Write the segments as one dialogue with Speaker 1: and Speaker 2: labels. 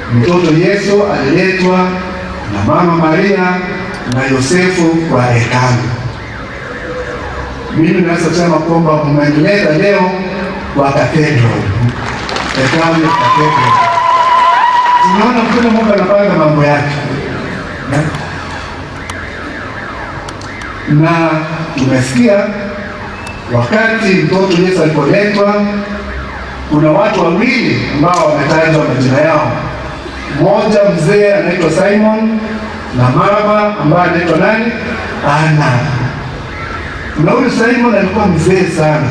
Speaker 1: mtoto Yesu aliletwa na mama Maria na Yosefu kwa hekalu. Mimi naweza kusema kwamba mmenileta leo kwa cathedral, hekalu ya cathedral. Tunaona vile Mungu anapanga mambo yake na tumesikia wakati mtoto Yesu alipoletwa, kuna watu wawili ambao wametajwa majina yao. Mmoja mzee anaitwa Simon na mama ambaye anaitwa nani? Ana. Na huyu Simon alikuwa mzee sana,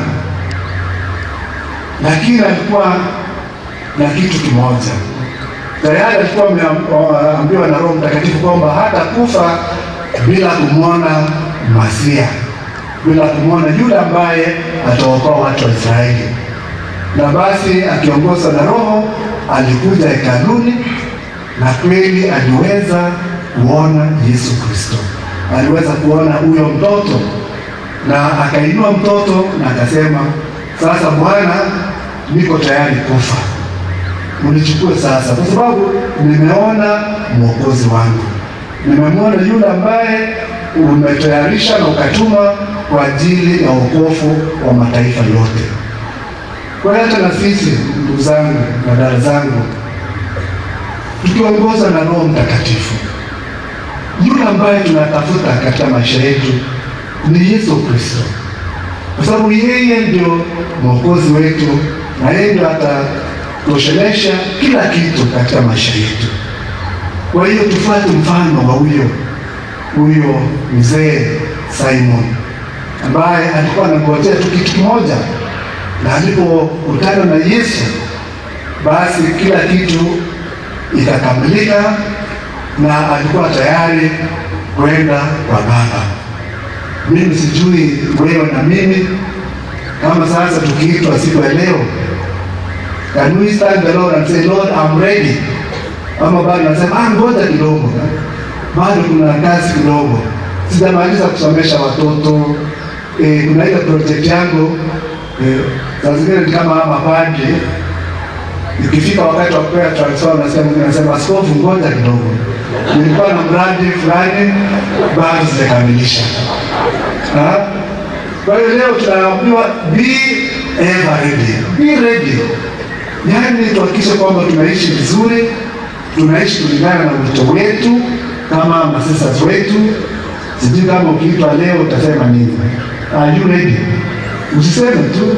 Speaker 1: lakini alikuwa na kitu kimoja tayari alikuwa ameambiwa na Roho Mtakatifu kwamba hata kufa bila kumwona Masia, bila kumwona yule ambaye ataokoa watu wa Israeli. Na basi akiongozwa na Roho alikuja hekaluni, na kweli aliweza kuona Yesu Kristo, aliweza kuona huyo mtoto, na akainua mtoto na akasema, sasa Bwana, niko tayari kufa unichukue sasa, kwa sababu nimeona mwokozi wangu, nimemwona yule ambaye umetayarisha na ukatuma kwa ajili ya wokovu wa mataifa yote. Kwa hiyo hata na sisi ndugu zangu na dada zangu, tukiongozwa na Roho Mtakatifu, yule ambaye tunatafuta katika maisha yetu ni Yesu Kristo, kwa sababu yeye ndio mwokozi wetu na yeye ndio ata toshelesha kila kitu katika maisha yetu. Kwa hiyo tufuate mfano wa huyo huyo mzee Simon ambaye alikuwa anangojea tu kitu kimoja, na alipokutana na Yesu basi kila kitu ikakamilika, na alikuwa tayari kwenda kwa Baba. Mimi sijui wewe na mimi, kama sasa tukiitwa siku ya leo Can we stand the Lord and say, Lord, I'm ready? Ama bado nasema ah, ngoja kidogo, bado kuna kazi kidogo, sijamaliza kusomesha watoto eh, kuna ile project yangu eh, saa zingine ni kama mapadri, ikifika wakati wa kupewa transfer nasema nasema askofu, ngoja kidogo, nilikuwa na mradi fulani bado sijakamilisha. Kwa hiyo leo tunaambiwa be ever ready, be ready Yaani tuhakikishe kwamba tunaishi vizuri, tunaishi kulingana na wito wetu kama masisters wetu. Sijui kama ukiitwa leo utasema nini? Are you ready? Usiseme tu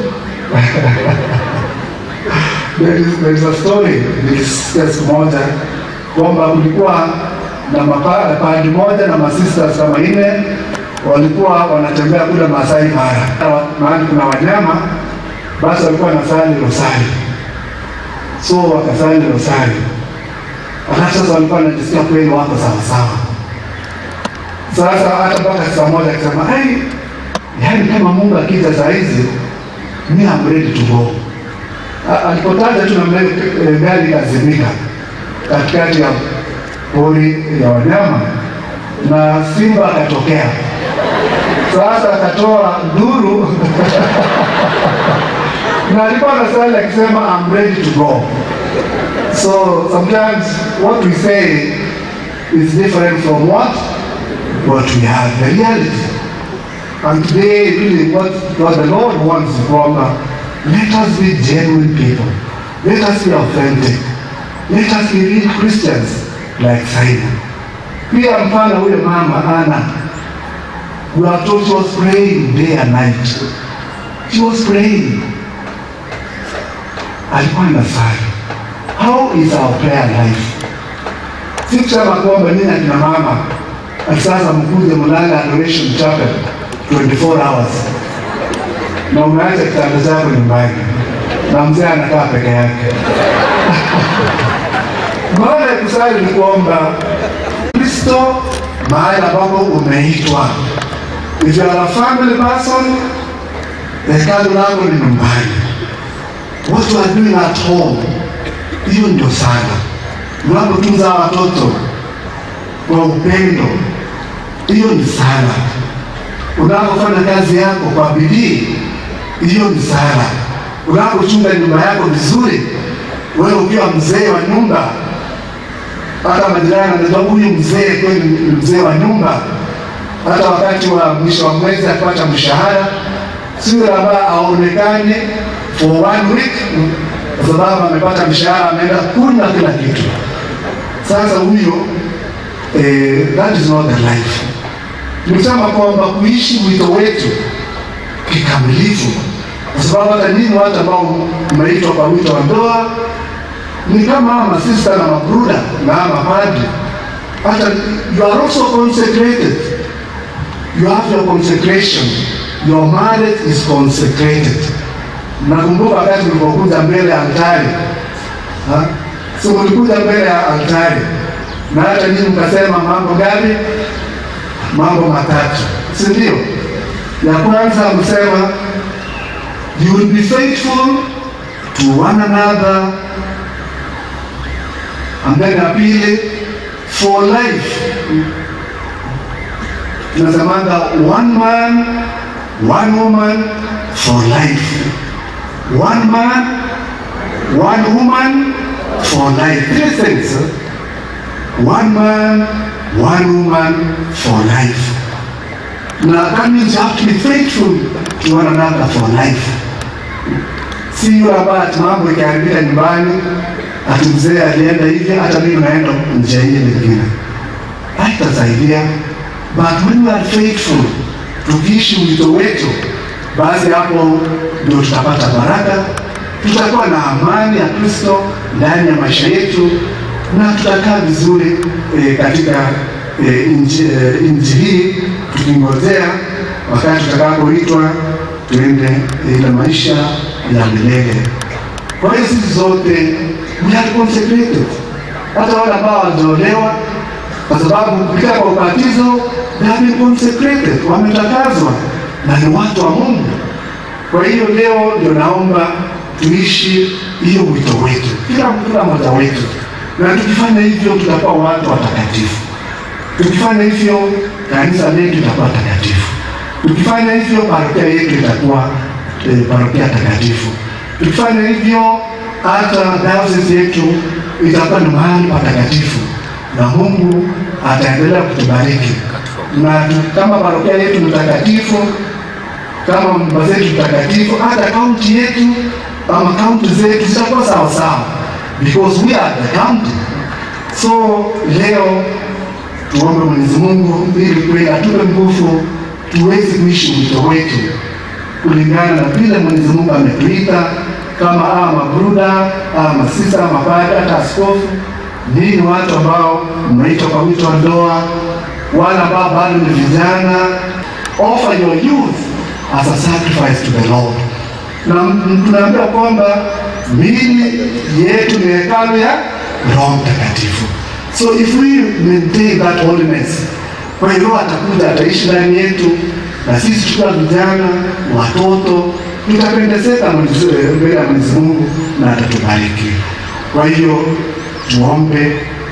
Speaker 1: there is, there is a story nilisikia siku moja kwamba kulikuwa na mapadi moja na masisters kama nne walikuwa wanatembea kule Masai Mara, mahali kuna wanyama, basi walikuwa wanasali rosari so wakasali rosari, alafu sasa walikuwa wanajisikia kweli wako sawasawa. Sasa hata mpaka saa moja akisema ai, yaani kama Mungu akija saa hizi mi am ready to go. Alipotaja tu namna hiyo, gari ikazimika katikati ya pori ya wanyama na simba akatokea. Sasa akatoa nduru na alikuwa anasali akisema I'm ready to go. So sometimes what we say is different from what what we have, the reality. And today, really, what, what the Lord wants from uh, let us be genuine people. Let us be authentic. Let us be real Christians like Simon. Pia mfano huyo mama Anna, we are told she was praying day and night. She was praying alikuwa anasali. How is our prayer life? Si kusema kwamba nini akina mama sasa mkuje mlale adoration chapel 24 hours na umeacha kitanda chako nyumbani na mzee anakaa peke yake. Maana ya kusali ni kuomba Kristo mahali ambapo umeitwa. If you are a family person, hekalu lako ni nyumbani what you are doing at home, hiyo ndio sana. Unapotunza watoto kwa upendo, hiyo ni sana. Unapofanya kazi yako kwa bidii, hiyo ni sana. Unapochunga nyumba yako vizuri, wewe ukiwa mzee wa nyumba, hata majirani anajua huyu mzee kweli ni mzee wa nyumba. Hata wakati wa mwisho wa mwezi akipata mshahara, sio ambaye aonekane for one week, kwa sababu amepata mshahara, ameenda kunywa kila kitu. Sasa huyo eh, that is not the life. Nilisema kwamba kuishi wito wetu kikamilifu, kwa sababu hata nyinyi watu ambao mmeitwa kwa wito wa ndoa ni kama masista na mabruda na mapadri, hata you are also consecrated. You have your consecration. Your marriage is consecrated. Nakumbuka wakati mlipokuja mbele ya altari, ha? so mlikuja mbele ya altari na hata nyinyi mkasema mambo gani? Mambo matatu, si ndio? Ya kwanza msema you will be faithful to one another and then ya pili for life tunasemanga one man one woman for life one man one woman for life three things eh? one man one woman for life na that means you have to be faithful to one another for life si yule ambaye ati mambo ikiharibika nyumbani ati mzee alienda hivi, hata mimi naenda njia hii nyingine, haitasaidia. But when we are faithful, tukiishi wito wetu, basi hapo ndio tutapata baraka, tutakuwa na amani ya Kristo ndani ya maisha yetu na tutakaa vizuri e, katika e, nchi e, nchi hii tukingojea wakati tutakapoitwa tuende ile maisha ya milele. Kwa hiyo sisi zote we are consecrated, hata wale ambao hawajaolewa, kwa sababu kupitia kwa ubatizo they have been consecrated, wametakazwa na ni watu wa Mungu. Kwa hiyo leo ndio naomba tuishi hiyo wito wetu, kila kila mmoja wetu, na tukifanya hivyo tutakuwa watu watakatifu. Tukifanya hivyo kanisa letu litakuwa takatifu. Tukifanya hivyo parokia yetu itakuwa eh, parokia takatifu. Tukifanya hivyo hata dayosisi yetu itakuwa ni mahali patakatifu, na Mungu ataendelea kutubariki na tu- kama parokia yetu ni takatifu, kama nyumba zetu takatifu, hata kaunti yetu ama kaunti zetu zitakuwa sawa sawa, because we are the county. So leo tuombe Mwenyezi Mungu ili kweli atupe nguvu tuweze kuishi wito wetu kulingana na vile Mwenyezi Mungu ametuita kama hawa mabruda hawa masista mapadri hata askofu. Ninyi ni watu ambao mnaitwa kwa wito wa ndoa, wale ambao bado ni vijana, offer your youth as a sacrifice to the Lord. Na m- tunaambiwa kwamba miili yetu ni hekalu ya Roho Mtakatifu. So if we maintain that holiness, kwa hiyo Roho atakuja ataishi ndani yetu, na sisi tukiwa vijana, watoto, tutapendezeka Mwenyezi- mbele ya Mwenyezi Mungu na atatubariki. Kwa hiyo tuombe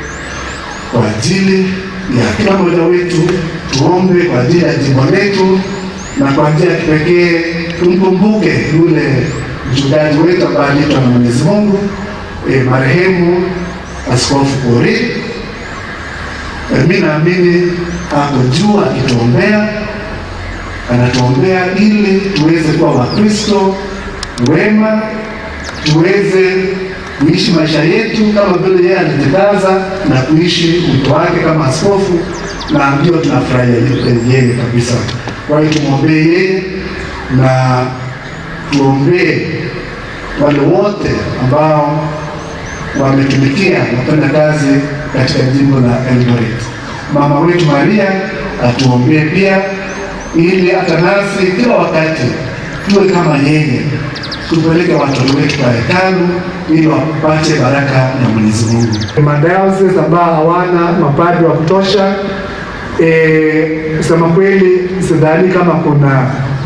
Speaker 1: kwa ajili ya kila mmoja wetu, tuombe kwa ajili ya jimbo letu, na kwa njia ya kipekee tumkumbuke yule mchungaji wetu ambaye aliitwa na Mwenyezi Mungu, e, marehemu Askofu Kori. E, mi naamini ako juu akituombea, anatuombea ili tuweze kuwa Wakristo wema, tuweze kuishi maisha yetu kama vile yeye alijikaza na kuishi wito wake kama askofu, na ndio tunafurahia yeye kabisa. Kwa hiyo tumwombee yeye na tuombee wale wote ambao wametumikia na kufanya kazi katika jimbo la Eldoret. Mama wetu Maria atuombee pia, ili hata nasi kila wakati tuwe kama yeye, tupeleke watoto wetu kwa hekalu ili wapate baraka ya Mwenyezi Mungu.
Speaker 2: Madayosisi ambao hawana mapadri wa kutosha, e, kusema kweli sidhani kama kuna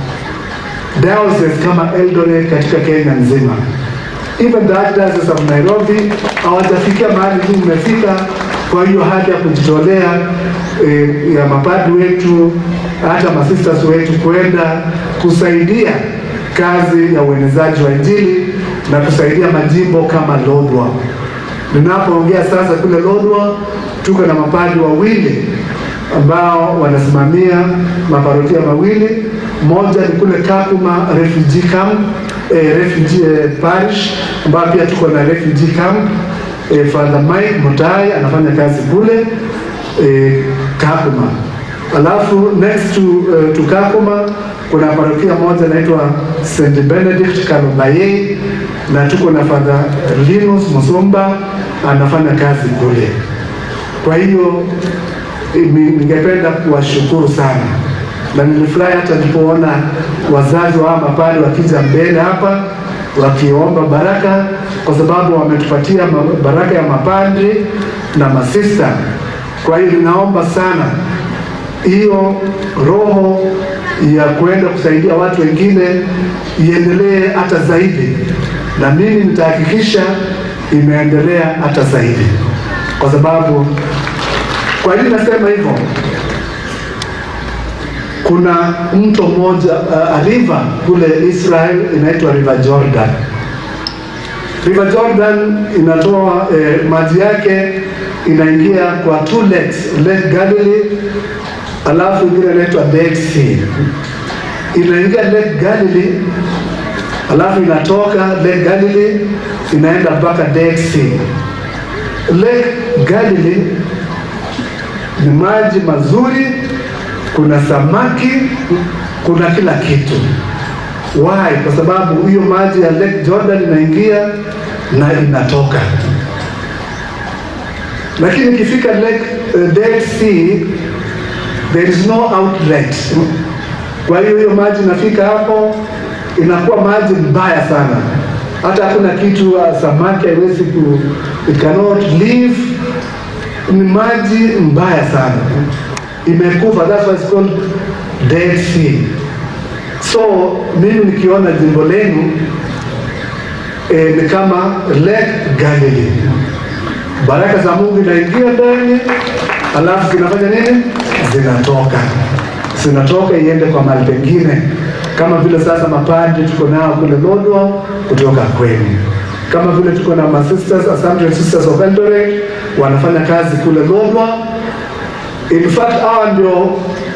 Speaker 2: diocese kama Eldoret katika Kenya nzima. Even the Archdiocese of Nairobi hawajafikia mahali tu umefika. Kwa hiyo haja ya kujitolea e, ya mapadri wetu hata masisters wetu kwenda kusaidia kazi ya uenezaji wa Injili na kusaidia majimbo kama Lodwar. Ninapoongea sasa kule Lodwar tuko na mapadri wawili ambao wanasimamia maparokia mawili. Moja ni kule Kakuma refugee camp, eh, refugee eh, parish ambayo pia tuko na refugee camp. Eh, Father Mike Mutai anafanya kazi kule eh, Kakuma. Alafu next to, uh, to Kakuma kuna parokia moja inaitwa St Benedict Kalubaye na tuko na Father Linus Musumba anafanya kazi kule. Kwa hiyo ni- ningependa kuwashukuru sana na nilifurahi hata nilipoona wazazi wa hawa mapadri wakija mbele hapa wakiomba baraka, kwa sababu wametupatia ma- baraka ya mapadri na masista. Kwa hiyo ninaomba sana hiyo roho ya kwenda kusaidia watu wengine iendelee hata zaidi, na mimi nitahakikisha imeendelea hata zaidi, kwa sababu kwa nini nasema hivyo? Kuna mto mmoja uh, river kule Israel inaitwa River Jordan. River Jordan inatoa eh, maji yake inaingia kwa two lakes, Lake Galilee alafu ingine inaitwa Dead Sea. Inaingia Lake Galilee alafu inatoka Lake Galilee inaenda mpaka Dead Sea. Lake Galilee ni maji mazuri, kuna samaki, kuna kila kitu. Why? Kwa sababu hiyo maji ya Lake Jordan inaingia na inatoka, lakini ikifika Lake uh, Dead Sea there is no outlet. Kwa hiyo hiyo maji inafika hapo inakuwa maji mbaya sana, hata hakuna kitu uh, samaki haiwezi ku it cannot live ni maji mbaya sana, imekufa. That's why it's called Dead Sea. So mimi nikiona jimbo lenu eh, ni kama Lake Galilee, baraka za Mungu inaingia ndani, alafu zinafanya nini? Zinatoka, zinatoka iende kwa mahali pengine, kama vile sasa mapadri tuko nao kule Lodwar kutoka kwenu kama vile tuko na masisters Assumption Sisters of Eldoret wanafanya kazi kule Lodwar. In fact hawa ndio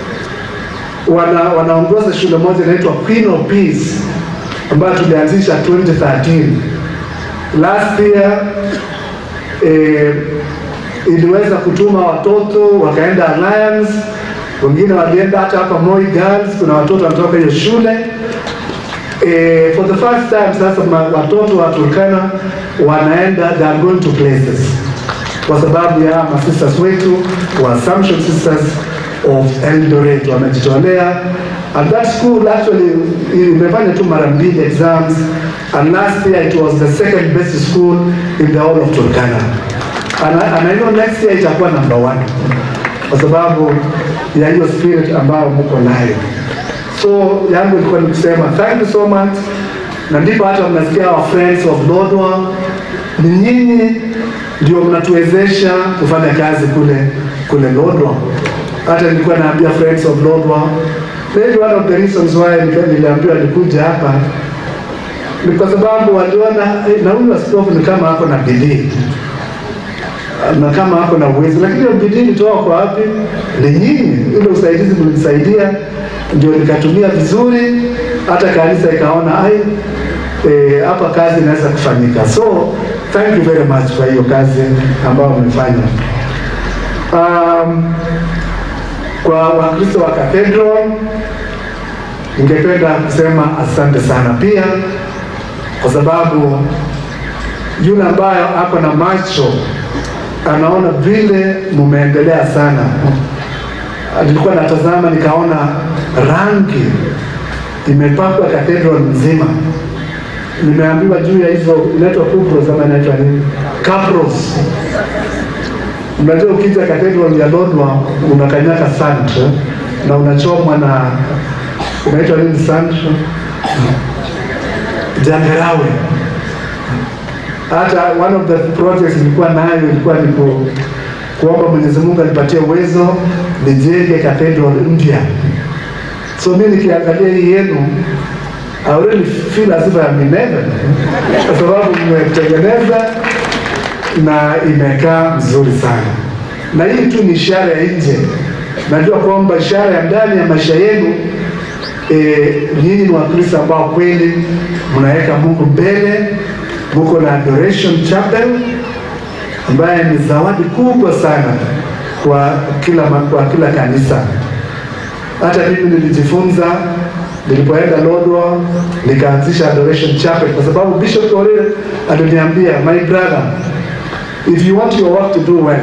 Speaker 2: wana, wanaongoza shule moja inaitwa Queen of Peace ambayo tulianzisha 2013. Last year eh, iliweza kutuma watoto wakaenda Alliance, wengine walienda hata hapa Moi Girls, kuna watoto wanatoka hiyo shule eh, for the first time sasa ma, watoto wa Turkana wanaenda they are going to places kwa sababu ya masisters wetu wa Assumption Sisters of Eldoret wamejitolea and that school actually imefanya tu mara mbili exams and last year it was the second best school in the whole of Turkana and, I- and I know next year itakuwa number one kwa sababu ya hiyo spirit ambayo mko nayo so yangu ilikuwa ni kusema thank you so much na ndipo hata mnasikia our friends of Lodwar ni nyinyi ndio mnatuwezesha kufanya kazi kule kule Lodwar hata nilikuwa naambia friends of Lodwar maybe one of the reasons why nika- niliambiwa nikuja hapa ni kwa sababu waliona eh, na huyu askofu ni kama ako na bidii na kama hapo na uwezo, lakini hiyo bidii ilitoka kwa wapi? Ni nyinyi, ile usaidizi mlinisaidia, ndio nikatumia vizuri, hata kanisa ikaona ai, eh, hapa kazi inaweza kufanyika. So thank you very much kwa hiyo kazi ambayo mmefanya. Um, kwa Wakristo wa Cathedral ningependa kusema asante sana pia, kwa sababu yule ambaye ako na macho anaona vile mumeendelea sana. Nilikuwa natazama nikaona rangi imepakwa cathedral nzima. Nimeambiwa juu ya hizo inaitwa kupros ama inaitwa nini, capros. Unajua, ukija cathedral ya Lodwar unakanyaka sand na unachomwa na inaitwa nini, sand jangarawe hata one of the projects nilikuwa nayo ilikuwa ni ku, kuomba Mwenyezi Mungu anipatie uwezo nijenge cathedral mpya. So mimi nikiangalia hii yenu I already feel as if I'm in heaven kwa sababu mmetengeneza na imekaa mzuri sana, na hii tu ni ishara ya nje. Najua kwamba ishara ya ndani ya maisha yenu e, nyinyi ni Wakristo ambao kweli mnaweka Mungu mbele, muko na adoration chapel ambaye ni zawadi kubwa sana kwa kila, kwa kila kanisa. Hata mimi nilijifunza nilipoenda Lodwar nikaanzisha adoration chapel, kwa sababu Bishop Orire aliniambia, my brother, if you want your work to do well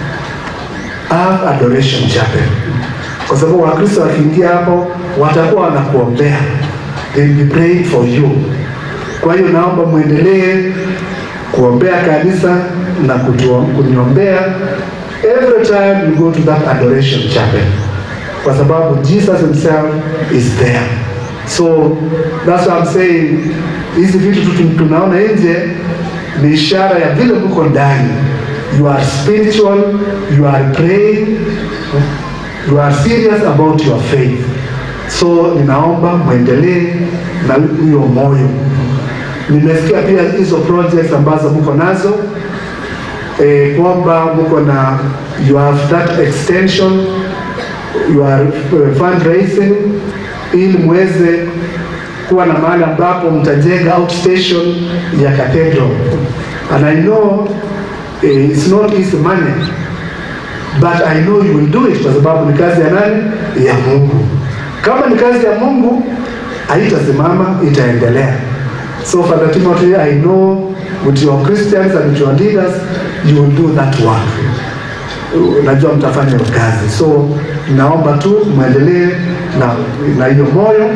Speaker 2: have adoration chapel, kwa sababu Wakristo wakiingia hapo watakuwa wanakuombea, they will be praying for you. Kwa hiyo naomba mwendelee kuombea kanisa na kuniombea every time you go to that adoration chapel, kwa sababu Jesus himself is there. So that's what I'm saying, hizi vitu tunaona nje ni ishara ya vile mko ndani. You are spiritual, you are praying, you are serious about your faith. So ninaomba mwendelee na hiyo moyo. Nimesikia pia hizo projects ambazo mko nazo eh, kwamba mko na you have that extension you are uh, fundraising ili muweze kuwa na mahali ambapo mtajenga outstation ya cathedral and I know eh, it's not easy money but I know you will do it kwa sababu ni kazi ya nani? Ya Mungu. Kama ni kazi ya Mungu haitasimama, itaendelea. So Father Timothy, I know with your Christians and with your leaders you will do that work. Najua mtafanya hiyo kazi, so naomba tu mwendelee na na hiyo moyo.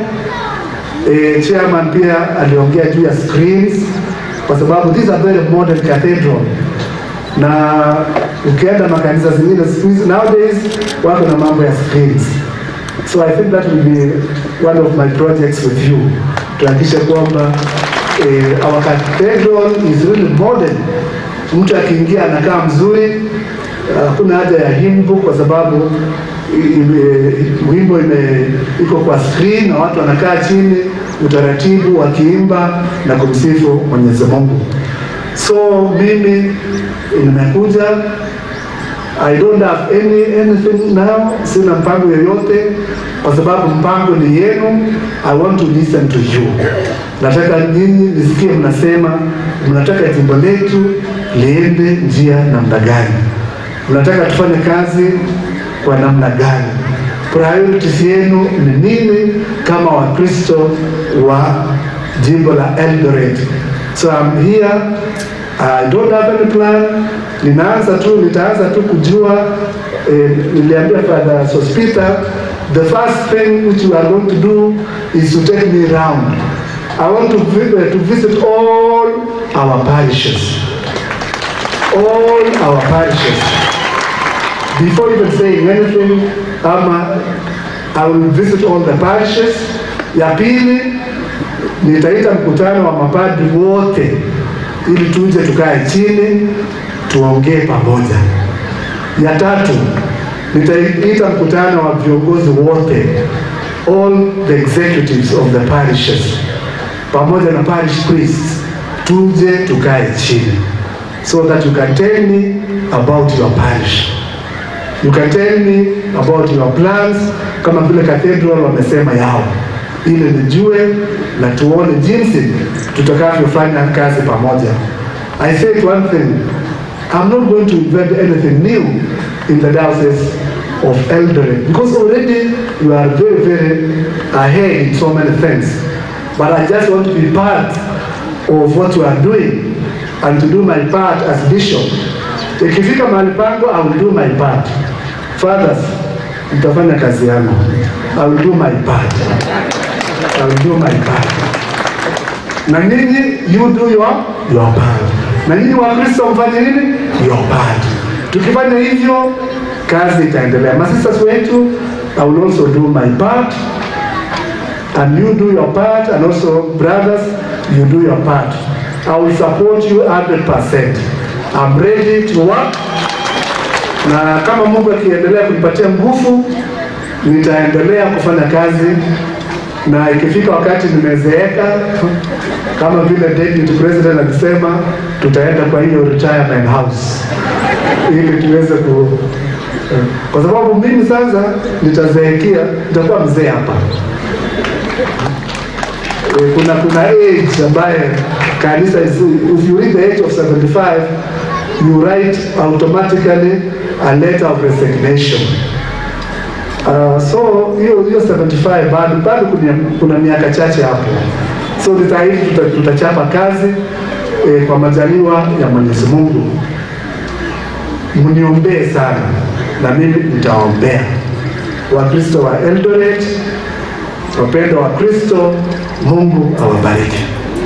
Speaker 2: E, chairman pia aliongea juu ya screens kwa sababu these are very modern cathedral na ukienda makanisa zingine siku hizi nowadays wako na mambo ya screens so I think that will be one of my projects with you tuhakikishe kwamba eh, our cathedral is really modern mtu akiingia anakaa mzuri hakuna haja ya himbo kwa sababu wimbo ime iko kwa screen na watu wanakaa chini utaratibu wakiimba na kumsifu Mwenyezi Mungu. So mimi nimekuja, I don't have any anything now, sina mpango yoyote kwa sababu mpango ni yenu. I want to listen to you. Nataka nyinyi nisikie mnasema mnataka jimbo letu liende njia namna gani, mnataka tufanye kazi kwa namna gani, priorities yenu ni nini kama Wakristo wa jimbo la Eldoret. So I'm here, I don't have any plan. Ninaanza tu, nitaanza tu kujua eh, niliambia Father Sospita the first thing which you are going to do is to take me round. I want to, vi- uh, to visit all our parishes. All our parishes. Before even saying anything, ama I will visit all the parishes. Ya pili, nitaita mkutano wa mapadri wote ili tuje tukae chini tuongee pamoja. Ya tatu, nitaita mkutano wa viongozi wote, all the executives of the parishes pamoja na parish priests, tuje tukae chini so that you can tell me about your parish. You can tell me about your plans, kama vile cathedral wamesema yao, ili nijue na tuone jinsi tutakavyofanya kazi pamoja. I said one thing, I'm not going to invent anything new in the diocese of Eldoret because already you are very, very ahead in so many things. But I just want to be part of what you are doing and to do my part as bishop. Ikifika mahali pangu, I will do my part. Fathers, nitafanya kazi yangu. I will do my part. I will do my part. Na ninyi, you do your, your part. Na nyinyi Wakristo mfanye nini? Your part. Tukifanya hivyo, kazi itaendelea. Masisters wetu, I will also do my part and you do your part and also brothers you do your part i will support you 100% i'm ready to work na kama mungu akiendelea kunipatia nguvu nitaendelea kufanya kazi na ikifika wakati nimezeeka, kama vile deputy president alisema, tutaenda kwa hiyo retirement house ili tuweze ku kwa sababu mimi sasa nitazeekea, nitakuwa mzee hapa. Eh, Kuna kuna age ambaye kanisa is, if you reach the age of 75 you write automatically a letter of resignation. Uh, so hiyo hiyo 75 bado bado kuna, kuna miaka chache hapo, so nitahidi tuta, tutachapa kazi eh, kwa majaliwa ya Mwenyezi Mungu. Mniombee sana na mimi nitaombea Wakristo wa Eldoret, wapendwa wa Kristo, Mungu awabariki.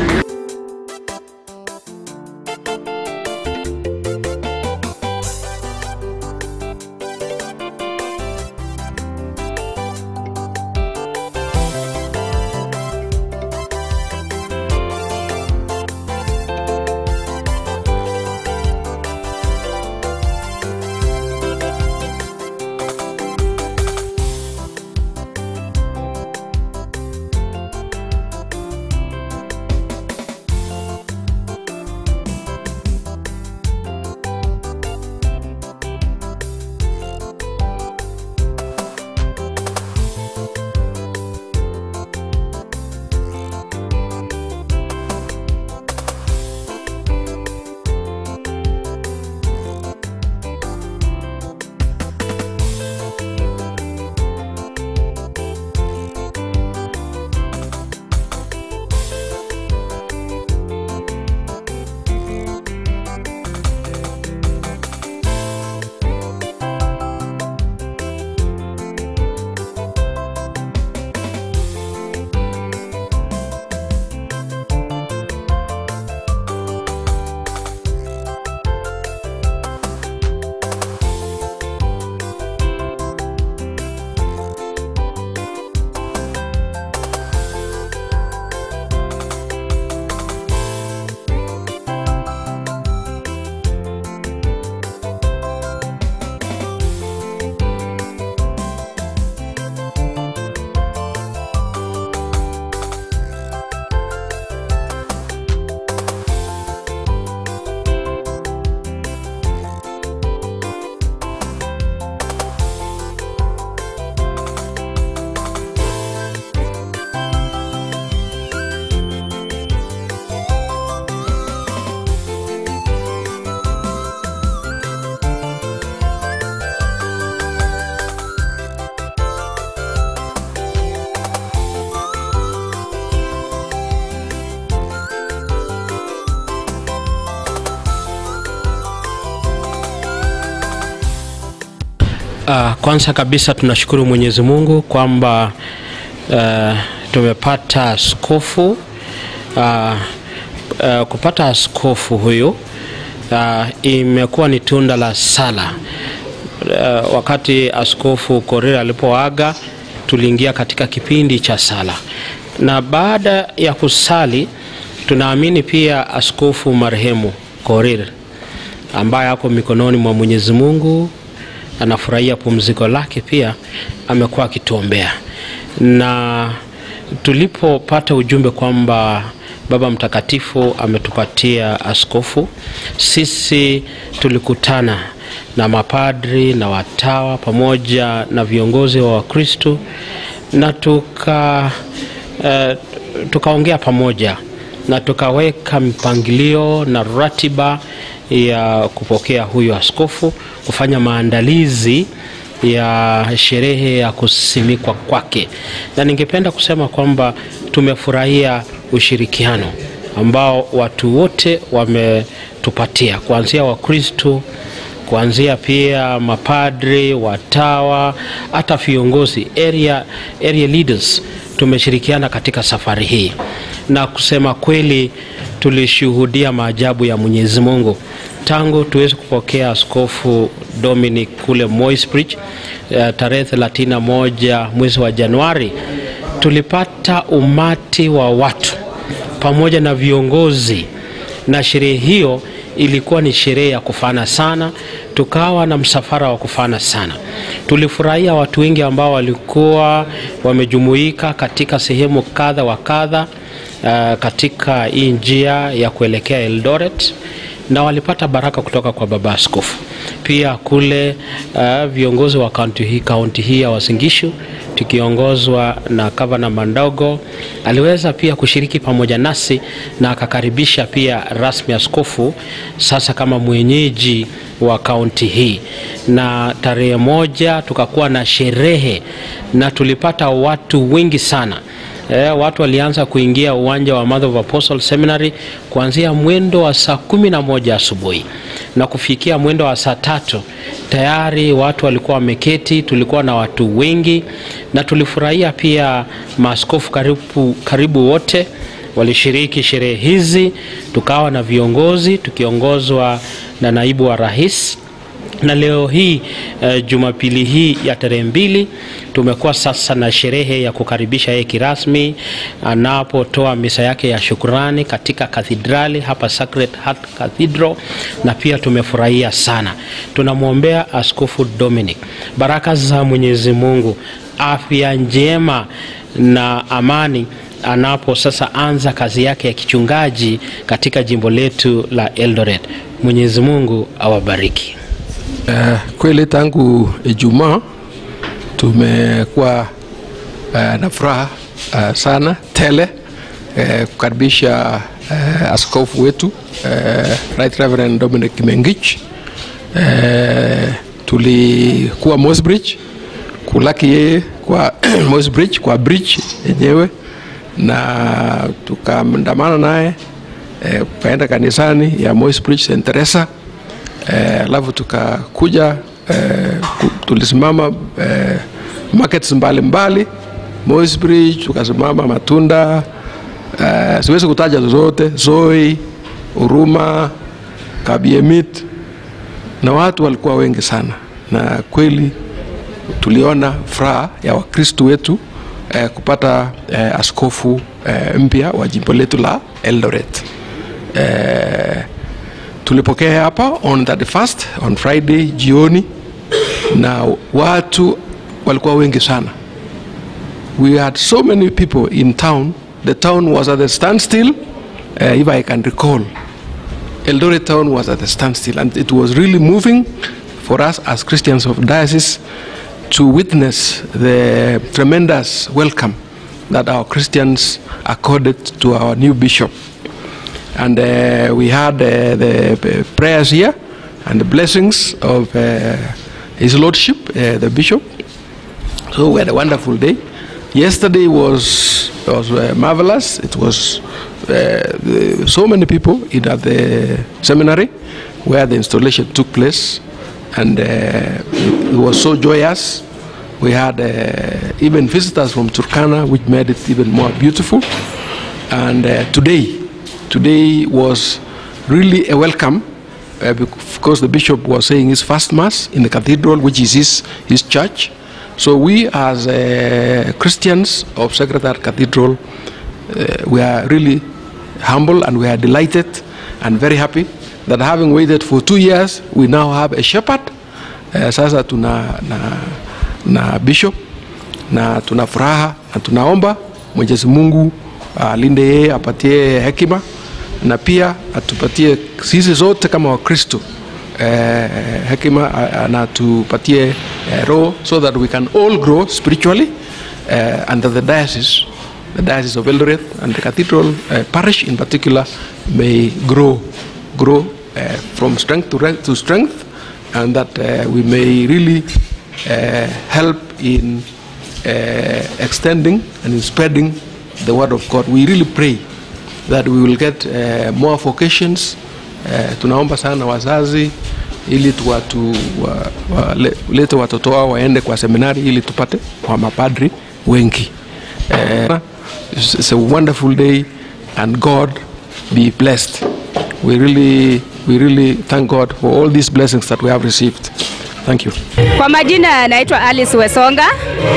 Speaker 3: Uh, kwanza kabisa tunashukuru Mwenyezi Mungu kwamba uh, tumepata askofu uh, uh, kupata askofu huyu uh, imekuwa ni tunda la sala. Uh, wakati askofu Korir alipoaga tuliingia katika kipindi cha sala, na baada ya kusali tunaamini pia askofu marehemu Korir ambaye ako mikononi mwa Mwenyezi Mungu anafurahia pumziko lake, pia amekuwa akituombea. Na tulipopata ujumbe kwamba Baba Mtakatifu ametupatia askofu, sisi tulikutana na mapadri na watawa pamoja na viongozi wa Wakristo na tuka eh, tukaongea pamoja na tukaweka mpangilio na ratiba ya kupokea huyu askofu, kufanya maandalizi ya sherehe ya kusimikwa kwake, na ningependa kusema kwamba tumefurahia ushirikiano ambao watu wote wametupatia, kuanzia Wakristo, kuanzia pia mapadri, watawa, hata viongozi area, area leaders tumeshirikiana katika safari hii, na kusema kweli tulishuhudia maajabu ya Mwenyezi Mungu tangu tuweze kupokea askofu Dominic kule Moisbridge uh, tarehe 31 mwezi wa Januari, tulipata umati wa watu pamoja na viongozi, na sherehe hiyo ilikuwa ni sherehe ya kufana sana. tukawa na msafara wa kufana sana. Tulifurahia watu wengi ambao walikuwa wamejumuika katika sehemu kadha wa kadha uh, katika hii njia ya kuelekea Eldoret na walipata baraka kutoka kwa baba askofu. Pia kule uh, viongozi wa kaunti hii, kaunti hii ya Uasin Gishu tukiongozwa na gavana Mandogo aliweza pia kushiriki pamoja nasi na akakaribisha pia rasmi askofu sasa kama mwenyeji wa kaunti hii, na tarehe moja tukakuwa na sherehe na tulipata watu wengi sana. E, watu walianza kuingia uwanja wa Mother of Apostle Seminary kuanzia mwendo wa saa kumi na moja asubuhi na kufikia mwendo wa saa tatu tayari watu walikuwa wameketi. Tulikuwa na watu wengi na tulifurahia pia maaskofu karibu, karibu wote walishiriki sherehe hizi. Tukawa na viongozi tukiongozwa na naibu wa rais na leo hii uh, Jumapili hii ya tarehe mbili tumekuwa sasa na sherehe ya kukaribisha yeye kirasmi anapotoa misa yake ya shukurani katika kathedrali hapa Sacred Heart Cathedral, na pia tumefurahia sana. Tunamwombea Askofu Dominic baraka za Mwenyezi Mungu, afya njema na amani anapo sasa anza kazi yake ya kichungaji katika jimbo letu la Eldoret. Mwenyezi Mungu awabariki.
Speaker 4: Uh, kweli tangu Ijumaa tumekuwa uh, na furaha uh, sana tele uh, kukaribisha uh, askofu wetu uh, Right Reverend Dominic Kimengich. Uh, tulikuwa Mosbridge kulaki yeye kwa Mosbridge kwa bridge yenyewe na tukaandamana naye tukaenda uh, kanisani ya Mosbridge St Teresa alafu uh, tukakuja uh, tulisimama uh, markets mbalimbali Mosbridge, tukasimama Matunda uh, siwezi kutaja zozote, Zoi, Uruma, Kabiemit, na watu walikuwa wengi sana, na kweli tuliona furaha ya Wakristo wetu eh, kupata eh, askofu eh, mpya wa jimbo letu la Eldoret. Eh, tulipokea hapa on 31st on Friday jioni, na watu walikuwa wengi sana. We had so many people in town. The town was at a standstill, uh, if I can recall. Eldoret town was at a standstill, and it was really moving for us as Christians of diocese to witness the tremendous welcome that our Christians accorded to our new bishop. And uh, we had uh, the prayers here and the blessings of uh, His Lordship, uh, the bishop. So we had a wonderful day. Yesterday was was uh, marvelous. It was uh, the, so many people in at the seminary where the installation took place, and uh, it, it was so joyous. We had uh, even visitors from Turkana, which made it even more beautiful. And uh, today, today was really a welcome uh, because the bishop was saying his first mass in the cathedral, which is his, his church. So we as uh, Christians of Sacred Heart Cathedral, uh, we are really humble and we are delighted and very happy that having waited for two years, we now have a shepherd. Uh, sasa tuna na, na bishop na tuna furaha na tunaomba Mwenyezi Mungu alinde uh, yeye, apatie hekima na pia atupatie sisi zote kama Wakristo eh, hekima na atupatie eh, roho so that we can all grow spiritually eh, under the diocese the diocese of Eldoret and the cathedral eh, parish in particular may grow grow eh, from strength to, to strength and that eh, we may really eh, help in eh, extending and in spreading the word of God we really pray that we will get uh, more vocations uh, tunaomba sana wazazi ili tuwatu, wa, wa, le, lete watoto wao waende kwa seminari ili tupate kwa mapadri wengi uh, it's, it's a wonderful day and God be blessed we really, we really thank God for all these blessings that we have received thank you
Speaker 5: Kwa majina naitwa Alice Wesonga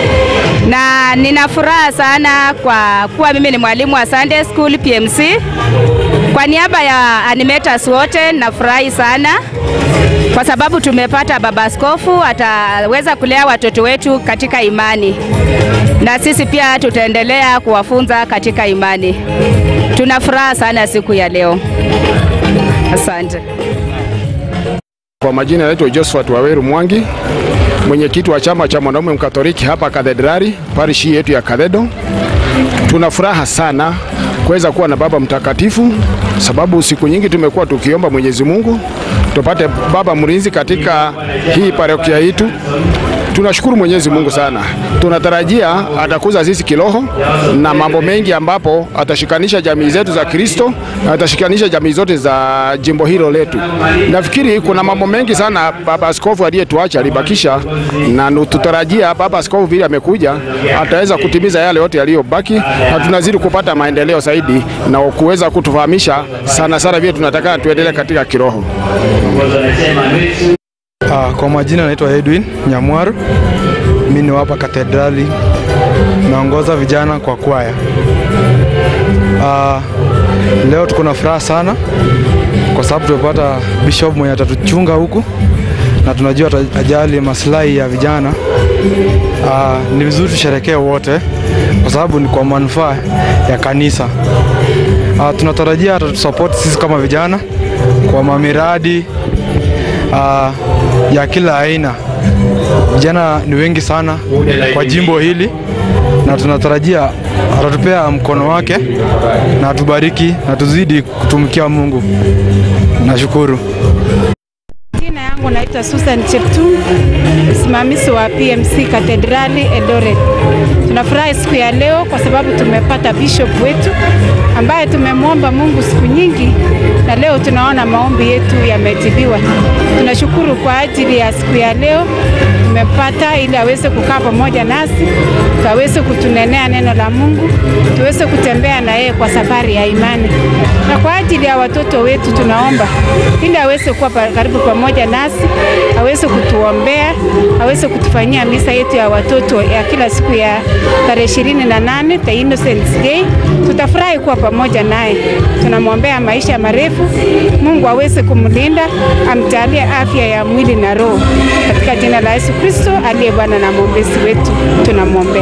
Speaker 5: na nina furaha sana kwa kuwa mimi ni mwalimu wa Sunday School PMC. Kwa Kwa niaba ya animators wote nafurahi sana kwa sababu tumepata baba askofu ataweza kulea watoto wetu katika imani, na sisi pia tutaendelea kuwafunza katika imani. Tuna furaha sana siku ya leo. Asante.
Speaker 6: Kwa majina naitwa Josephat Waweru Mwangi, mwenyekiti wa chama cha mwanaume mkatoliki hapa Kathedrali, parishi yetu ya Kathedo. Tuna furaha sana kuweza kuwa na baba mtakatifu, sababu siku nyingi tumekuwa tukiomba Mwenyezi Mungu tupate baba mlinzi katika hii parokia yetu. Tunashukuru Mwenyezi Mungu sana, tunatarajia atakuza sisi kiroho na mambo mengi, ambapo atashikanisha jamii zetu za Kristo na atashikanisha jamii zote za jimbo hilo letu. Nafikiri kuna mambo mengi sana baba askofu aliyetuacha alibakisha, na tutarajia baba askofu vile amekuja ataweza kutimiza yale yote yaliyobaki, na tunazidi kupata maendeleo zaidi na kuweza kutufahamisha sana sana vile tunataka tuendelee katika kiroho.
Speaker 7: Ah, kwa majina naitwa Edwin Nyamwaru. Mimi ni hapa Katedrali, naongoza vijana kwa kwaya. Ah, leo tuko na furaha sana kwa sababu tumepata bishop mwenye atatuchunga huku na tunajua atajali maslahi ya vijana. Ah, ni vizuri tusherekee wote kwa sababu ni kwa manufaa ya kanisa. Ah, tunatarajia atatusupport sisi kama vijana kwa mamiradi ah, ya kila aina. Vijana ni wengi sana kwa jimbo hili na tunatarajia atatupea mkono wake na atubariki na tuzidi kutumikia Mungu. Nashukuru.
Speaker 8: Jina yangu naitwa Susan Cheptum, msimamizi wa PMC Katedrali Eldoret. Tunafurahi siku ya leo kwa sababu tumepata bishop wetu ambaye tumemwomba Mungu siku nyingi, na leo tunaona maombi yetu yamejibiwa. Tunashukuru kwa ajili ya siku ya leo tumepata, ili aweze kukaa pamoja nasi, aweze kutunenea neno la Mungu, tuweze kutembea na yeye kwa safari ya imani, na kwa ajili ya watoto wetu tunaomba ili aweze kuwa pa- karibu pamoja nasi, aweze kutuombea, aweze kutufanyia misa yetu ya watoto ya kila siku ya tarehe ishirini na nane the Innocents Day. Tutafurahi kuwa pamoja naye, tunamwombea maisha marefu, Mungu aweze kumlinda, amjalie afya ya mwili na roho, katika jina la Yesu Kristo aliye Bwana na mwombezi wetu, tunamwombea.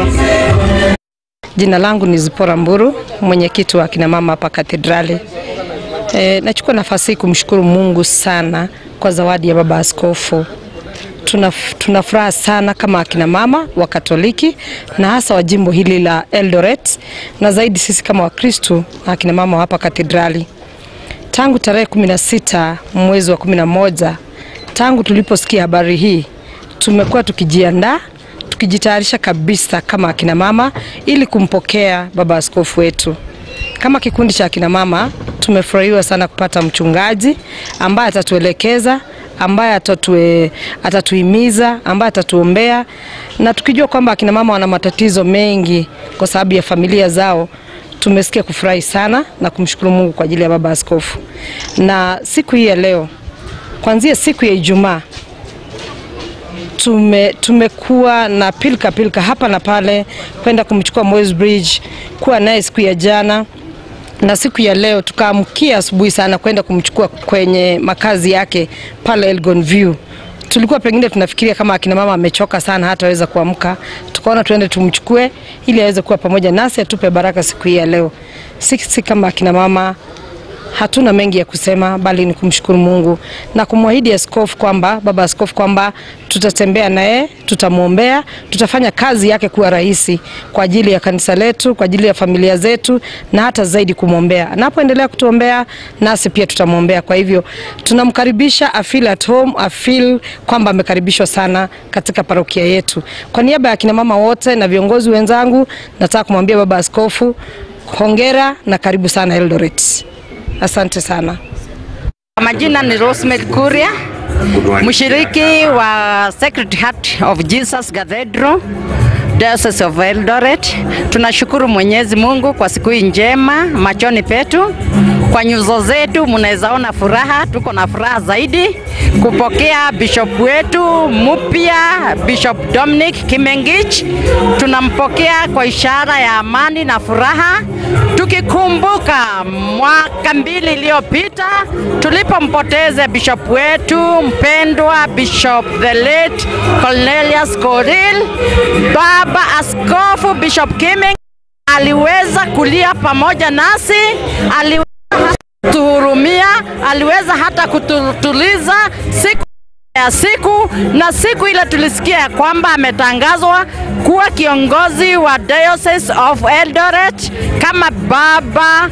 Speaker 9: Jina langu ni Zipora Mburu, mwenyekiti wa kina mama hapa Katedrali. E, nachukua nafasi hii kumshukuru Mungu sana kwa zawadi ya baba askofu. Tuna, tuna furaha sana kama akina mama wa Katoliki na hasa wa jimbo hili la Eldoret na zaidi sisi kama Wakristu na akina mama wa hapa Katedrali. Tangu tarehe 16 mwezi wa 11 tangu tuliposikia habari hii tumekuwa tukijiandaa tukijitayarisha kabisa kama akina mama ili kumpokea baba askofu wetu. Kama kikundi cha akina mama tumefurahiwa sana kupata mchungaji ambaye atatuelekeza ambaye atatue, atatuhimiza ambaye atatuombea na tukijua kwamba akina mama wana matatizo mengi kwa sababu ya familia zao tumesikia kufurahi sana na kumshukuru Mungu kwa ajili ya baba askofu. Na siku hii ya leo, kuanzia siku ya Ijumaa tume, tumekuwa na pilka pilka hapa na pale kwenda kumchukua Moi's Bridge, kuwa naye siku ya jana na siku ya leo tukaamkia asubuhi sana kwenda kumchukua kwenye makazi yake pale Elgon View. Tulikuwa pengine tunafikiria kama akina mama amechoka sana hataweza kuamka, tukaona tuende tumchukue ili aweze kuwa pamoja nasi atupe baraka siku hii ya leo. Sisi kama akina mama hatuna mengi ya kusema bali ni kumshukuru Mungu na kumwahidi askofu kwamba baba askofu kwamba tutatembea naye, tutamwombea, tutafanya kazi yake kuwa rahisi kwa ajili ya kanisa letu, kwa ajili ya familia zetu na hata zaidi kumwombea. Anapoendelea kutuombea nasi pia tutamwombea. Kwa hivyo tunamkaribisha a feel at home, a feel kwamba amekaribishwa sana katika parokia yetu. Kwa niaba ya kina mama wote na viongozi wenzangu, nataka kumwambia baba askofu hongera na karibu sana Eldoret. Asante sana.
Speaker 10: Kwa majina ni Rosemary Kuria, mshiriki wa Sacred Heart of Jesus Cathedral Diocese of Eldoret. Tunashukuru Mwenyezi Mungu kwa siku hii njema machoni petu. kwa nyuso zetu mnaweza ona furaha, tuko na furaha zaidi kupokea bishop wetu mpya Bishop Dominic Kimengich. Tunampokea kwa ishara ya amani na furaha, tukikumbuka mwaka mbili iliyopita tulipompoteza bishop wetu mpendwa Bishop the late Cornelius Koril. Baba Askofu Bishop Kimengich aliweza kulia pamoja nasi, aliweza kutuhurumia, aliweza hata kututuliza siku ya siku, na siku ile tulisikia ya kwamba ametangazwa kuwa kiongozi wa Diocese of Eldoret kama baba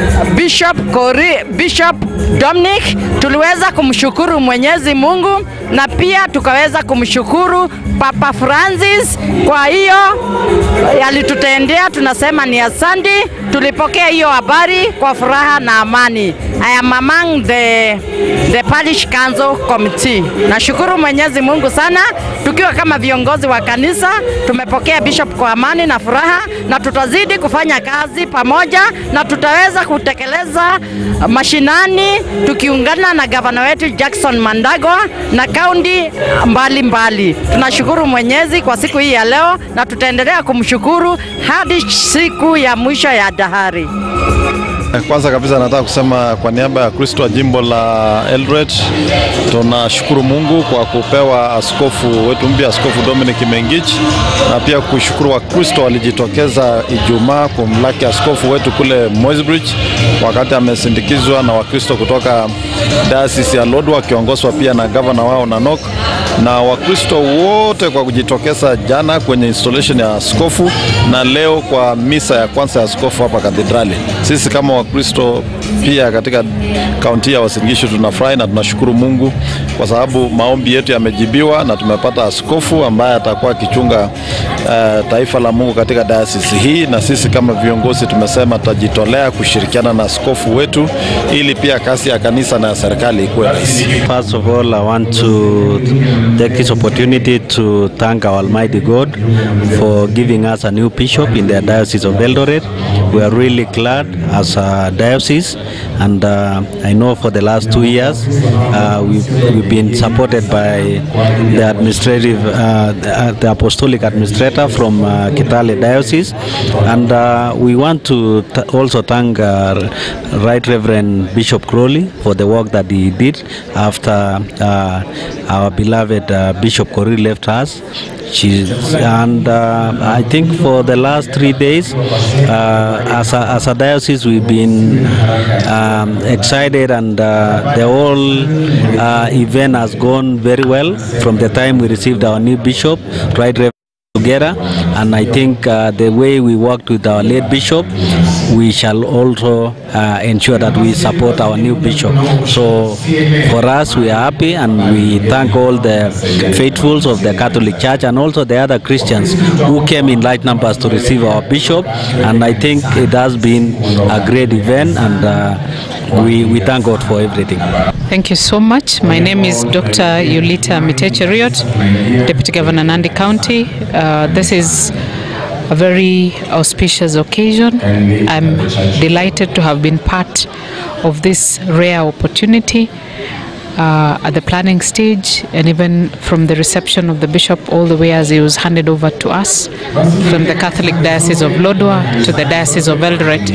Speaker 10: Bishop Kori, Bishop Dominic. Tuliweza kumshukuru Mwenyezi Mungu na pia tukaweza kumshukuru Papa Francis. Kwa hiyo alitutendea, tunasema ni asante. Tulipokea hiyo habari kwa furaha na amani. I am among the, the parish council committee. Nashukuru Mwenyezi Mungu sana, tukiwa kama viongozi wa kanisa tumepokea bishop kwa amani na furaha, na tutazidi kufanya kazi pamoja na tutaweza kutekeleza mashinani tukiungana na gavana wetu Jackson Mandagwa na kaunti mbalimbali. Tunashukuru Mwenyezi kwa siku hii ya leo na tutaendelea kumshukuru hadi siku ya mwisho ya dahari.
Speaker 11: Kwanza kabisa nataka kusema kwa niaba ya Kristo wa jimbo la Eldoret, tunashukuru Mungu kwa kupewa askofu wetu mpya, Askofu Dominic Mengich, na pia kushukuru Wakristo walijitokeza Ijumaa kumlaki askofu wetu kule Moisbridge, wakati amesindikizwa na Wakristo kutoka diocese ya Lodwar wakiongozwa pia na gavana wao Nanok, na Wakristo wote kwa kujitokeza jana kwenye installation ya askofu na leo kwa misa ya kwanza ya askofu hapa kathedrali. Sisi kama Wakristo pia katika kaunti ya Uasin Gishu tunafurahi na tunashukuru Mungu kwa sababu maombi yetu yamejibiwa na tumepata askofu ambaye atakuwa akichunga uh, taifa la Mungu katika dayosisi hii, na sisi kama viongozi tumesema tutajitolea kushirikiana na askofu wetu ili pia kazi ya kanisa na ya serikali ikuwe rahisi.
Speaker 12: First of all, I want to take this opportunity to thank our Almighty God for giving us a new bishop in the Diocese of Eldoret. We are really glad as a diocese, and uh, I know for the last two years uh, we've, we've been supported by the administrative, uh, the, the apostolic administrator from uh, Kitale Diocese, and uh, we want to t- also thank uh, Right Reverend Bishop Crowley for the work that he did after uh, our beloved uh, Bishop Corey left us. She's, and uh, I think for the last three days, uh, as, a, as a diocese, we've been um, excited, and uh, the whole uh, event has gone very well from the time we received our new bishop, Right Reverend together and I think uh, the way we worked with our late bishop we shall also uh, ensure that we support our new bishop so for us we are happy and we thank all the faithfuls of the Catholic Church and also the other Christians who came in large numbers to receive our bishop and I think it has been a great event and uh, we, we thank God for everything.
Speaker 13: Thank you so much. My name is Dr. Yulita Miteche Riot, Deputy Governor Nandi County. Uh, this is a very auspicious occasion. I'm delighted to have been part of this rare opportunity uh, at the planning stage and even from the reception of the bishop all the way as he was handed over to us from the Catholic Diocese of Lodwar to the Diocese of Eldoret.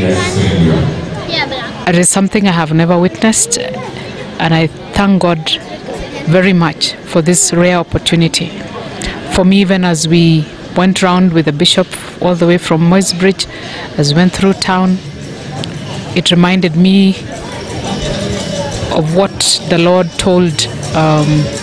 Speaker 13: It is something I have never witnessed and I thank God very much for this rare opportunity. For me, even as we went round with the bishop all the way from Moisbridge, as we went through town, it reminded me of what the Lord told um,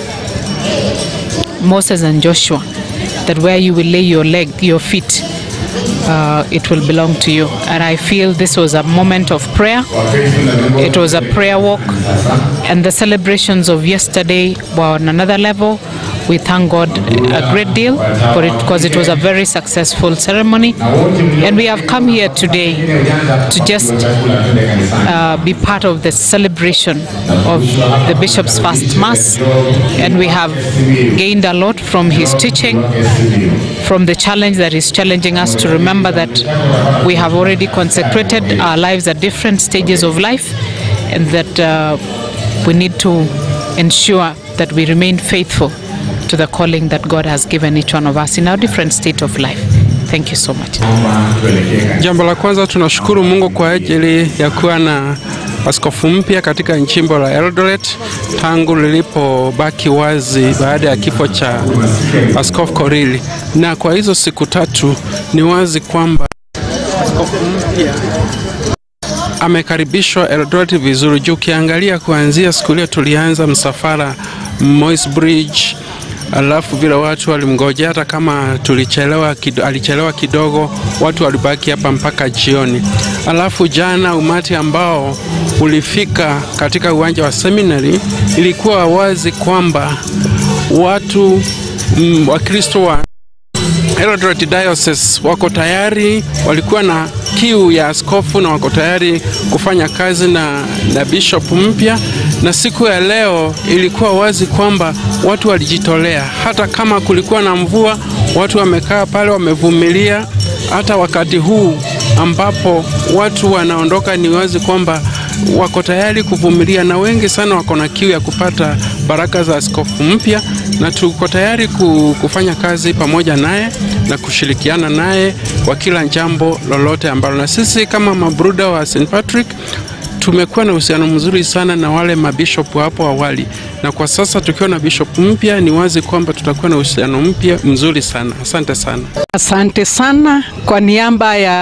Speaker 13: Moses and Joshua that where you will lay your leg, your feet, uh, it will belong to you. And I feel this was a moment of prayer. It was a prayer walk, and the celebrations of yesterday were on another level We thank God a great deal for it because it was a very successful ceremony. And we have come here today to just uh, be part of the celebration of the Bishop's First Mass. And we have gained a lot from his teaching, from the challenge that is challenging us to remember that we have already consecrated our lives at different stages of life and that uh, we need to ensure that we remain faithful to the calling that God has given each one of us in our different state of life. Thank you so much.
Speaker 4: Jambo la kwanza tunashukuru Mungu kwa ajili ya kuwa na askofu mpya katika jimbo la Eldoret tangu lilipobaki wazi baada ya kifo cha askofu Korili, na kwa hizo siku tatu ni wazi kwamba askofu mpya amekaribishwa Eldoret vizuri juu ukiangalia kuanzia siku ile tulianza msafara Moi's Bridge alafu vile watu walimngojea, hata kama tulichelewa kido, alichelewa kidogo, watu walibaki hapa mpaka jioni. Alafu jana umati ambao ulifika katika uwanja wa seminary, ilikuwa wazi kwamba watu mm, Wakristo wa Eldoret Diocese wako tayari, walikuwa na kiu ya askofu na wako tayari kufanya kazi na, na bishop mpya. Na siku ya leo ilikuwa wazi kwamba watu walijitolea, hata kama kulikuwa na mvua, watu wamekaa pale wamevumilia. Hata wakati huu ambapo watu wanaondoka, ni wazi kwamba wako tayari kuvumilia, na wengi sana wako na kiu ya kupata baraka za askofu mpya, na tuko tayari kufanya kazi pamoja naye na kushirikiana naye kwa kila jambo lolote ambalo, na sisi kama mabruda wa St Patrick tumekuwa na uhusiano mzuri sana na wale mabishopu hapo awali, na kwa sasa tukiwa na bishop mpya, ni wazi kwamba tutakuwa na uhusiano mpya mzuri sana. Asante sana.
Speaker 14: Asante sana kwa niaba ya,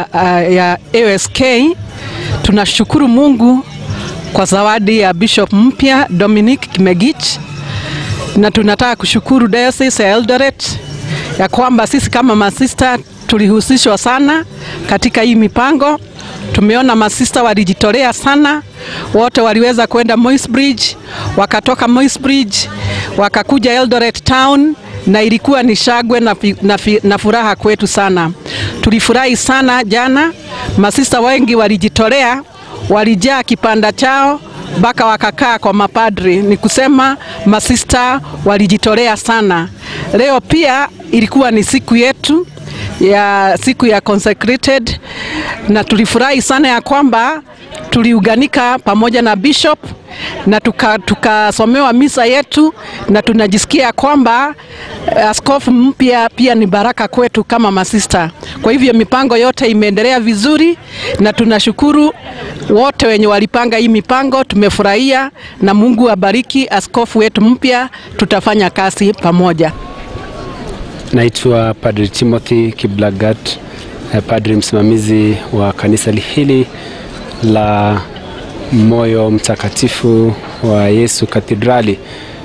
Speaker 14: ya ASK tunashukuru Mungu kwa zawadi ya bishop mpya Dominic Kimegich, na tunataka kushukuru Diocese ya Eldoret ya kwamba sisi kama masista tulihusishwa sana katika hii mipango. Tumeona masista walijitolea sana, wote waliweza kwenda Moi's Bridge, wakatoka Moi's Bridge wakakuja Eldoret town na ilikuwa ni shagwe na, na, na furaha kwetu sana. Tulifurahi sana jana, masista wengi walijitolea, walijaa kipanda chao mpaka wakakaa kwa mapadri. Ni kusema masista walijitolea sana. Leo pia ilikuwa ni siku yetu ya siku ya consecrated, na tulifurahi sana ya kwamba tuliunganika pamoja na bishop na tukasomewa tuka misa yetu, na tunajisikia kwamba askofu mpya pia ni baraka kwetu kama masista. Kwa hivyo mipango yote imeendelea vizuri, na tunashukuru wote wenye walipanga hii mipango, tumefurahia na Mungu abariki askofu wetu mpya, tutafanya kazi pamoja.
Speaker 15: Naitwa Padri Timothy Kiblagat, padri msimamizi wa kanisa hili la Moyo Mtakatifu wa Yesu Katedrali.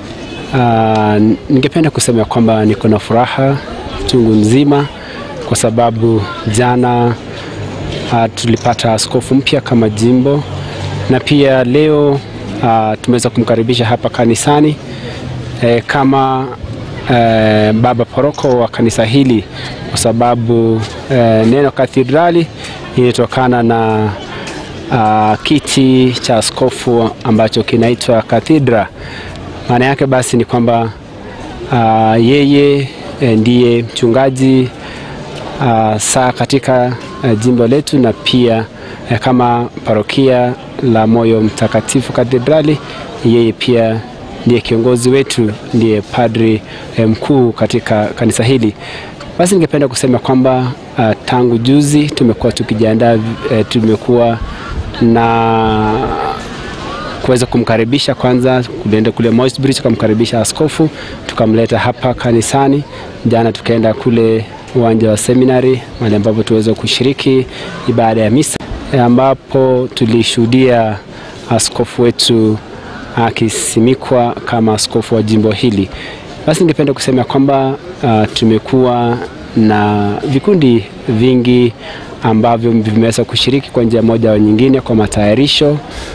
Speaker 15: Uh, ningependa kusema kwamba niko na furaha chungu nzima kwa sababu jana uh, tulipata askofu mpya kama jimbo na pia leo uh, tumeweza kumkaribisha hapa kanisani eh, kama eh, baba paroko wa kanisa hili kwa sababu eh, neno katedrali ilitokana na uh, kiti cha askofu ambacho kinaitwa kathedra. Maana yake basi ni kwamba uh, yeye eh, ndiye mchungaji uh, saa katika uh, jimbo letu na pia uh, kama parokia la Moyo Mtakatifu Katedrali, yeye pia ndiye kiongozi wetu, ndiye padri eh, mkuu katika kanisa hili. Basi ningependa kusema kwamba uh, tangu juzi tumekuwa tukijiandaa, eh, tumekuwa na kuweza kumkaribisha kwanza, kulienda kule Moi's Bridge tukamkaribisha askofu, tukamleta hapa kanisani. Jana tukaenda kule uwanja wa seminary mahali ambapo tuweza kushiriki ibada ya misa, ambapo tulishuhudia askofu wetu akisimikwa kama askofu wa jimbo hili. Basi ningependa kusema kwamba uh, tumekuwa na vikundi vingi ambavyo vimeweza kushiriki kwa njia moja au nyingine kwa matayarisho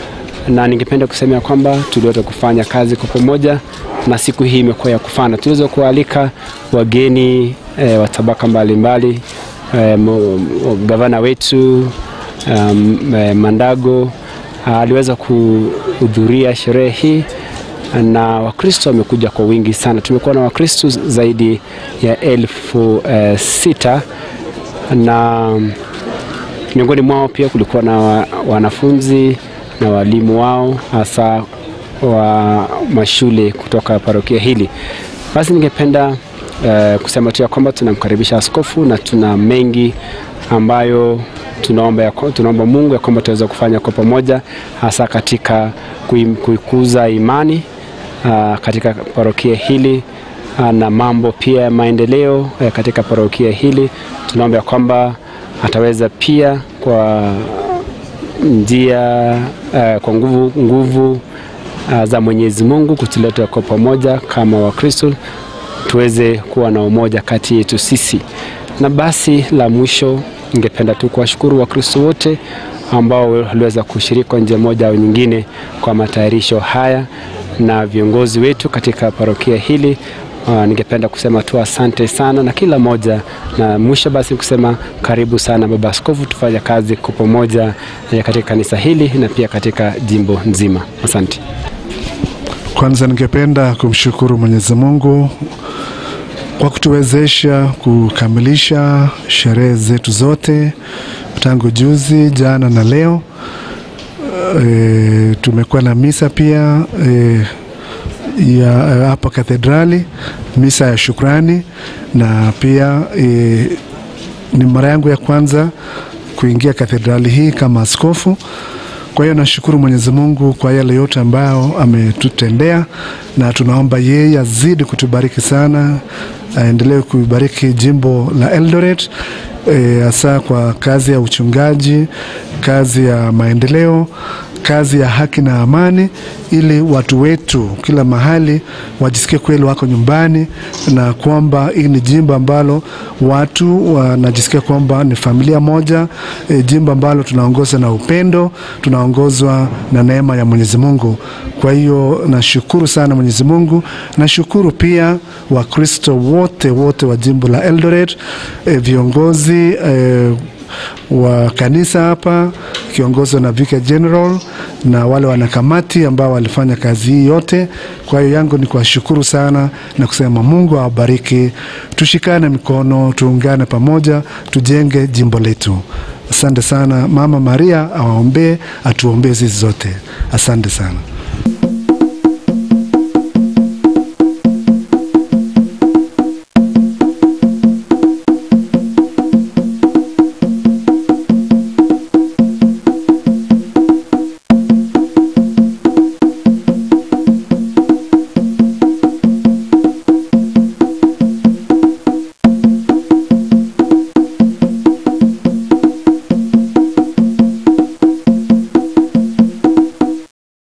Speaker 15: na ningependa kusema ya kwamba tuliweza kufanya kazi kwa pamoja na siku hii imekuwa ya kufana. Tuliweza kualika wageni eh, wa tabaka mbalimbali eh, mo- mo- gavana wetu um, eh, Mandago ah, aliweza kuhudhuria sherehe hii na Wakristo wamekuja kwa wingi sana. Tumekuwa na Wakristo zaidi ya elfu eh, sita na miongoni mwao pia kulikuwa na wa- wanafunzi na walimu wao hasa wa mashule kutoka parokia hili. Basi ningependa eh, kusema tu ya kwamba tunamkaribisha askofu na tuna mengi ambayo tunaomba, ya, tunaomba Mungu ya kwamba tutaweza kufanya kwa pamoja hasa katika kui- kuikuza imani uh, katika parokia hili uh, na mambo pia ya maendeleo uh, katika parokia hili. Tunaomba ya kwamba ataweza pia kwa njia uh, kwa nguvu, nguvu uh, za Mwenyezi Mungu kutuleta kwa pamoja kama Wakristo tuweze kuwa na umoja kati yetu sisi. Na basi la mwisho, ningependa tu kuwashukuru Wakristo wote ambao waliweza kushiriki kwa njia moja au nyingine kwa matayarisho haya na viongozi wetu katika parokia hili. Uh, ningependa kusema tu asante sana na kila moja, na mwisho basi kusema karibu sana Baba Askofu, tufanye kazi kwa pamoja eh, katika kanisa hili na pia katika jimbo nzima. Asante.
Speaker 2: Kwanza ningependa kumshukuru Mwenyezi Mungu kwa kutuwezesha kukamilisha sherehe zetu zote tangu juzi, jana na leo. E, tumekuwa na misa pia e, ya hapa kathedrali, misa ya shukrani na pia e, ni mara yangu ya kwanza kuingia kathedrali hii kama askofu. Kwa hiyo nashukuru Mwenyezi Mungu kwa yale yote ambayo ametutendea, na tunaomba yeye azidi kutubariki sana, aendelee kuibariki jimbo la Eldoret hasa e, kwa kazi ya uchungaji, kazi ya maendeleo, kazi ya haki na amani, ili watu wetu kila mahali wajisikie kweli wako nyumbani, na kwamba hii ni jimbo ambalo watu wanajisikia kwamba ni familia moja, e, jimbo ambalo tunaongozwa na upendo, tunaongozwa na neema ya Mwenyezi Mungu. Kwa hiyo nashukuru sana Mwenyezi Mungu, nashukuru pia Wakristo wote wote wa jimbo la Eldoret, e, viongozi e, wa kanisa hapa kiongozwa na Vicar General na wale wanakamati ambao walifanya kazi hii yote. Kwa hiyo yangu ni kuwashukuru sana na kusema Mungu awabariki, tushikane mikono, tuungane pamoja, tujenge jimbo letu. Asante sana. Mama Maria awaombee, atuombee sisi zote. Asante sana.